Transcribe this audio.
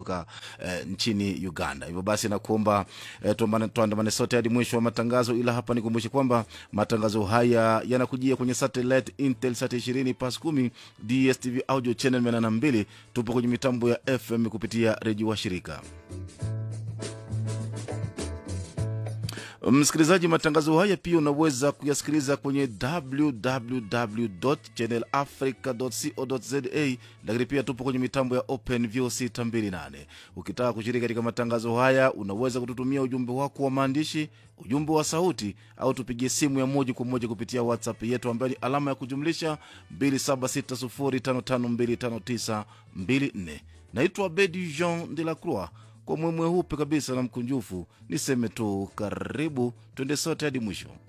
kutoka eh, nchini Uganda. Hivyo basi nakuomba eh, tuambane- tuandamane sote hadi mwisho wa matangazo, ila hapa nikumbushe kwamba matangazo haya yanakujia kwenye satellite Intelsat 20 pas 10 DSTV audio channel 82. Tupo kwenye mitambo ya FM kupitia redio wa shirika Msikilizaji, matangazo haya pia unaweza kuyasikiliza kwenye www.channelafrica.co.za, lakini pia tupo kwenye mitambo ya OpenView 628. Ukitaka kushiriki katika matangazo haya, unaweza kututumia ujumbe wako wa maandishi, ujumbe wa sauti, au tupigie simu ya moja kwa moja kupitia WhatsApp yetu ambayo ni alama ya kujumlisha 2760552594. Naitwa Bedi Jean de la Croix kwa mwemwe hupe kabisa na mkunjufu, niseme tu karibu, twende sote hadi mwisho.